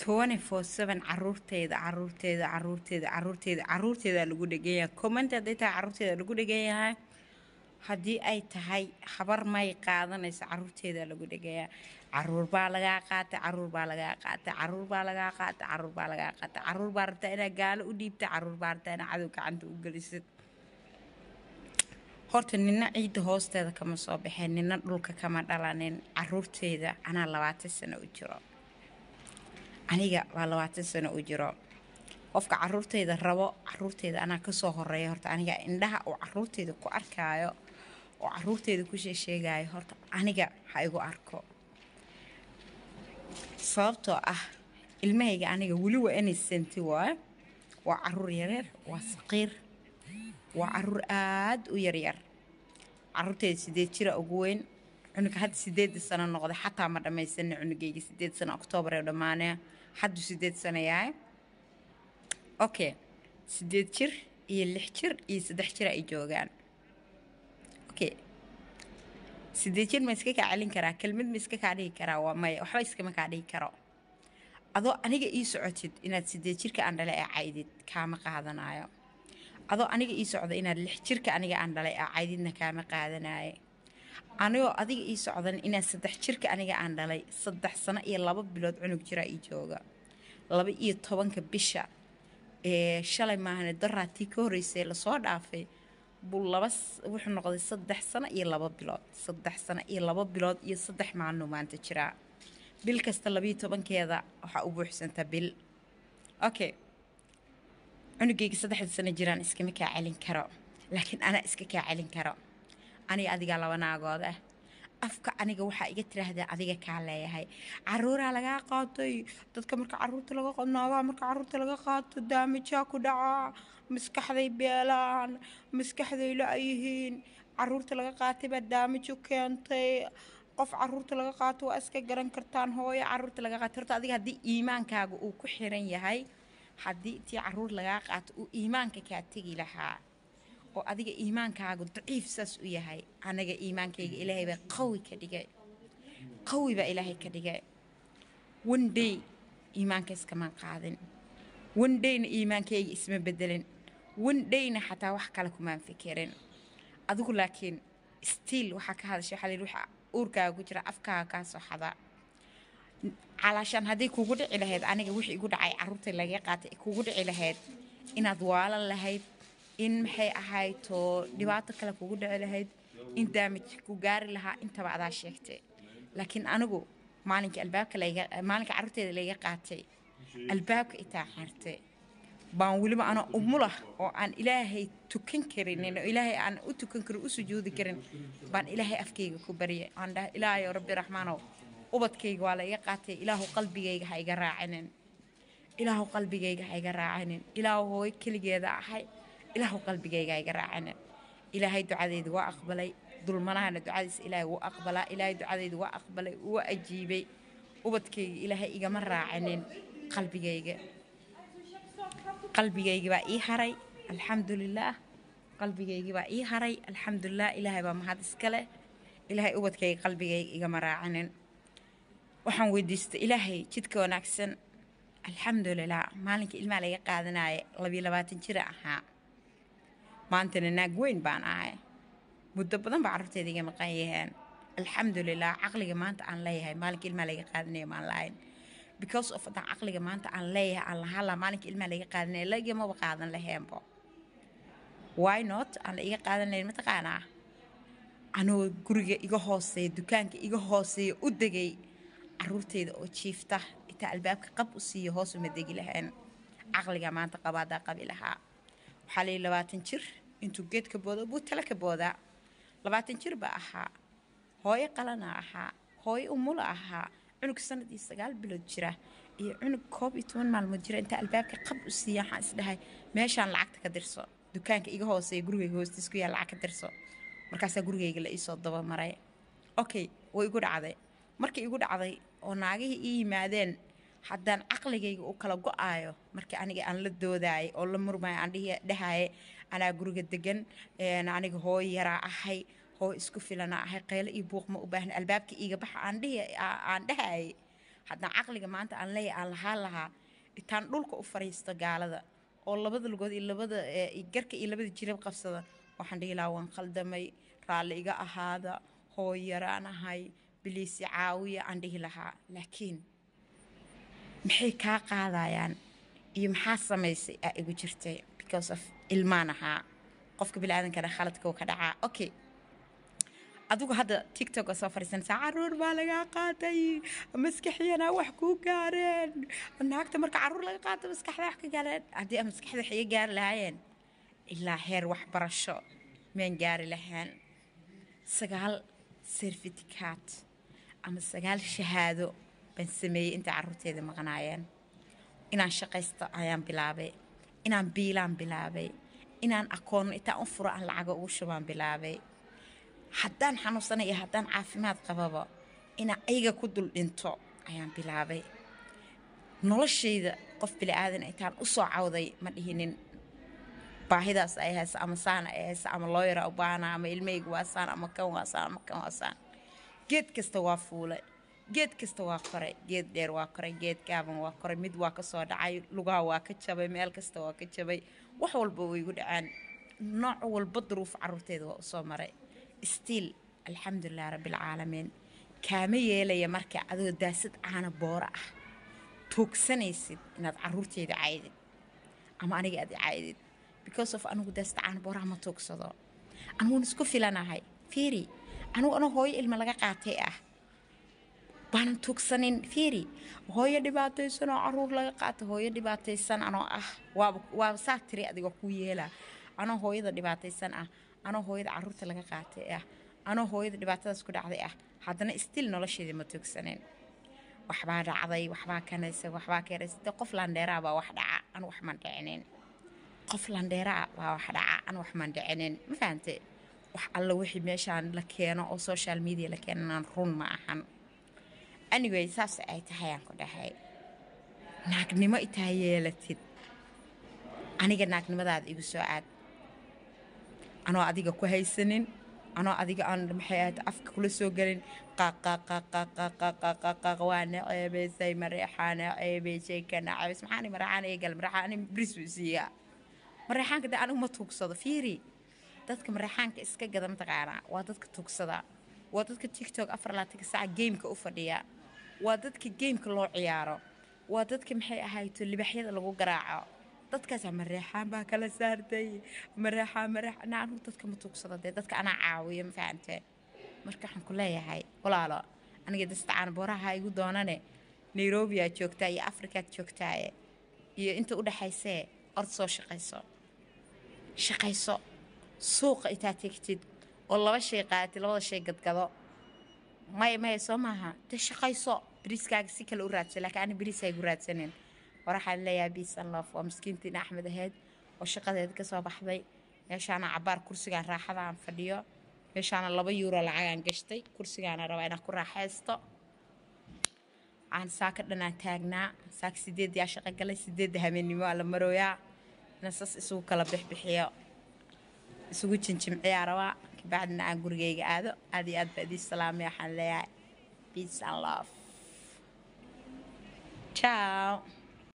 twenty four seven caruurteeda caruurteeda caruurteeda caruurteeda caruurteeda lagu dhegan yahay comment hadday tahay caruurteeda lagu dhegan yahay haddii ay tahay habar may qaadanaysa caruurteeda lagu dhegayaa caruur baa lagaa qaatay caruur baa lagaa qaatay caruur baa lagaa qaatay caruur baa lagaa qaatay caruur baa rabtaa inaad gaalo u dhiibta caruur baa rabtaa inaad cadow gacanta u gelisid horta nina ciidda hoosteeda kama soo baxeen nina dhulka kama dhalanin caruurteeda anaa labaatan sano u jiro aniga waa labaatan sano u jiro qofka caruurteyda rabo caruurteeda anaa kasoo horeeya horta aniga indhaha uu caruurteeda ku arkaayo oo caruurteeda ku sheesheegayo horta aniga ha igu arko sababtoo ah ilmahayga aniga weli waa inay santi waayo waa caruur yaryar waa saqiir waa caruur aada u yaryar caruurteeda sideed jira ugu weyn cunuga hadda sideeda sano noqday xataa ma dhammaysana cunugayga sideed sano oktoobar ee dhammaanaya hadduu sideed sano yahay okay sideed jir iyo lix jir iyo saddex jir ay joogaan okay sideed jir ma iska kaa celin karaa kelmad ma iska kaa dhihi karaa waa maya waxba iskama kaa dhihi karo adoo aniga ii socotid inaad sideed jirka aan dhalay ee caydid kaama qaadanayo adoo aniga ii socda inaad lix jirka aniga aan dhalay ee caydidna kaama qaadanayo anigoo adiga ii socdan inaad saddex jirka aniga aan dhalay saddex sano iyo laba bilood cunug jiraa ii jooga laba iyo tobanka bisha ee shalay maahane daraatii ka horreysay lasoo dhaafay buu laba wuxuu noqday saddex sano iyo laba bilood saddex sano iyo laba bilood iyo saddex maalinu maanta jiraa bil kasta labayo tobankeeda waxaa u buuxsantaa bil okay cunugayga saddexda sano jiraan iskama kaa celin karo laakiin anaa iska kaa celin karo aniga adigaa laba naagood ah afka aniga waxaa iga tiraahdaa adiga kaa leeyahay caruuraa lagaa qaatay dadka marka caruurta laga naagaha marka caruurta laga qaato daamijaa ku dhacaa maskaxday beelaan maskaxday la-yihiin caruurta laga qaatay baa daamijo keentay qof caruurta laga qaato waa iska garan kartaan hooyo caruurta laga qaatay horta adiga haddii iimaankaaga uu ku xiran yahay haddii tii caruur lagaa qaato uu iimaanka kaa tegi lahaa oo adiga iimaankaagu daciif saas u yahay anaga iimaankayga ilaahay baa qawi ka dhigay qawi baa ilaahay ka dhigay one day iimaanka iskamaan qaadin one dayna iimaankayga isma bedelin one dayna xataa wax kale kumaan fikirin adigu laakiin stiil waxaa ka hadashay waxaa layidhi waxa uurkaaga ku jira afkaaga kaa soo xada calaashaan hadday kugu dhici lahayd aniga wixii igu dhacay caruurta laga qaatay kugu dhici lahayd inaad waalan lahayd in maxay ahayto dhibaato kale kugu dhici lahayd in daamij ku gaari lahaa intaba adaa sheegtay laakiin anigu maalinka albaabka layga maalinka carruurteeda layga qaatay albaabka itaa xirtay baan weliba ana umulah oo aan ilaahay tukan karinin oo ilaahay aan u tukan karin u sujuudi karin baan ilaahay afkayga ku baryay aan dhaha ilaahayo rabbi raxmaanow ubadkayga waa la iga qaatay ilaahu qalbigayga ha iga raacinin ilaahu qalbigayga ha iga raacinin ilaahu hooy keligeeda ahay ilaahu qalbigayga ha iga raacinin ilaahay ducadeyda waa aqbalay dulmanahana ducadiisa ilaahay wuu aqbalaa ilaahay ducadeyda waa aqbalay waa ajiibay ubadkayga ilaahay igama raacinin qalbigayga qalbigayga baa ii haray alxamdulilaah qalbigaygii baa ii haray alxamdulilah ilaahay baa mahad iska leh ilaahay ubadkayga qalbigayga igama raacinin waxaan weydiistay ilaahay jidka wanaagsan alxamdulilah maalinka ilmaha laga qaadanaya labiyo labaatan jira ahaa maantana naag weyn baan ahay muddo badan baa carruurteeda iga maqan yaheen alxamdulilah caqliga maanta aan leeyahay maalinka ilmaha laga qaadanaya maan lahayn because of haddaan caqliga maanta aan leeyahay aan lahala maalinka ilmaha laga qaadanaya lagamaba qaadan laheenbo why not aan la iga qaadan lahayn mataqaanaa anoo guriga iga hooseeya dukaanka iga hooseeya u degay caruurteyda oo jiifta intaa albaabka qab u siiya hoos uma degi lahayn caqliga maanta qabaadaa qabi lahaa waxaa layihi labaatan jir intuu geed ka boodo buu tale ka boodaa labaatan jir baa ahaa hooyo qalana ahaa hooyo umula ahaa cunug sanadii sagaal bilood jira iyo cunug koob iyo toban maalmood jira intaa albaabka qab u siiya waxaan isdhahay meeshaan lacagta ka dirso dukaanka iga hooseeya gurigayga hoostiis ku yaal lacag ka dirso markaasaa gurigayga la iisoo dabamaray okay way igu dhacday markii igu dhacday oo naagihii ii yimaadeen haddaan caqligayga uu kala go-aayo markii aniga aan la doodaayay oo la murmaayo aan dhahaye anaa guriga degan aniga hooy yaraa ahay hooy isku filana ahay qaylo iyo buuq ma u baahna albaabka iiga baxa aan dhahayay haddaan caqliga maanta aan leeyahay aan lahaan lahaa intaan dhulka u fariisto gaalada oo labada lugood iyo labada garka iyo labada jirab qabsada waxaan dhihi lahaa waan khaldamay raalli iga ahaada hooyaraan ahay biliisi caawiya aan dhihi lahaa laakiin maxay kaa qaadayaan iyo maxaa samaysay aa igu jirtay because of ilmaan ahaa qofka biniaadankana khaladka ka dhacaa okay adigu hadda tiktok soo fadhiisanaysaa caruur baa lagaa qaatay maskaxyana wax kuu gaareen naagta marka caruur laga qaato maskaxda wax ka gaareen haddii maskaxda wax iga gaari lahaayeen ilaa heer waxbarasho meen gaari lahaan sagaal serfitikaat ama sagaal shahaado baan sameeyey intay caruurteeda maqnaayeen inaan shaqaysto ayaan bilaabay inaan biilaan bilaabay inaan akoon intaan u furo aan lacaga ugu shubaan bilaabay haddaan xanuunsanay iyo haddaan caafimaad qababa inaan ayaga ku dul dhinto ayaan bilaabay noloshayda qof bili-aadan intaan u soo cawday ma dhihinin baahidaas ay haysa ama saana ay haysa ama looyara u baahana ama ilmeyga waa saan ama kan waa saan ama kan waa saan geed kasta waa fuulay geed kasta waa koray geed dheer waa koray geed gaaban waa koray mid waa ka soo dhacay lugaha waa ka jabay meel kasta waa ka jabay wax walba way igu dhaceen nooc walba duruuf caruurteeda waa usoo maray stiil alxamdulilah rabbilcaalamiin kaama yeelaya marka adoo daasad caana boora ah tuugsanaysid inaad caruurteeda caydid ama aniga aad caydid because of anigu daasad caana booraha ma tuugsado aniguun isku filanahay fiiri anigu anoo hooyo ilma laga qaatay ah baanan tuugsanin fiiri hooyo dhibaataysan oo caruur laga qaata hooyo dhibaataysan anoo ah waaba waaba saa tiri adigoo ku yeela anoo hooyada dhibaataysan ah anoo hooyada caruurta laga qaatay ah anoo hooyada dhibaatadaas ku dhacday ah haddana stil nolosheedii ma tuugsanin waxbaa dhacday waxbaa kanaysa waxbaa keenaysa de qof landheeraa baa wax dhaca anu wax maan dhicinin qof landheeraa baa wax dhaca anu wax maan dhicinin ma fahante wax alla wixii meeshaan la keeno oo social media la keenanaan run ma ahan anyway saas ay tahay aan ku dhahay naagnimo itaa yeelatid aniga naagnimadaada igu soo aad anoo adiga ku haysanin anoo adiga aan maxay ahayd afka kula soo gelin qaqaqaqaqaqaqaqaqaq waa naceebaysay mareexaa naceebaysay ka naceebays maxaani mareexaan ee gal mareexaan bris buu siiyaa mareexaanka de anigu ma tuugsado fiiri dadka mareexaanka iska gada mataqaanaa waa dadka tuugsada waa dadka tiktok afar laatanka saaca geemka u fadhiya waa dadka geemka loo ciyaaro waa dadka maxay ahayto libaxyada lagu garaaco dadkaas mareexaan baa kala saartay mareexaan mareexaan anigu dadka ma tuugsado dee dadka anaa caawiyo ma fahamtee marka waxaan ku leeyahay walaalo aniga dastacaan booraha igu doonane nairobi aad joogtaa iyo afrikaad joogtaaye iyo inta u dhexaysee ord soo shaqayso shaqayso suuqa intaad tegtid oo laba shay qaadatid labada shay gadgado maya maya soo maaha dee shaqayso beriiskaaga si kale u raadsa laakiin ani beriis haygu raadsanin war waxaan leeyahay biisan loof waa miskiintiin axmed ahayd oo shaqadeeda ka soo baxday meeshaana cabaar kursigaan raaxada aan fadhiyo meeshaana laba yuuro lacagaan gashtay kursigaana rabaa inaan ku raaxaysto aan saaka dhanaan taagnaa saaka sideed yaa shaqo galay sideedda habeennimo aa la marooyaa inaan sas isugu kala bixbixiyo isugu jinjimciyaa rabaa kabacdina aan gurigayga aado aad iyo aad baa idii salaamay waxaan leeyahay peace and love ciao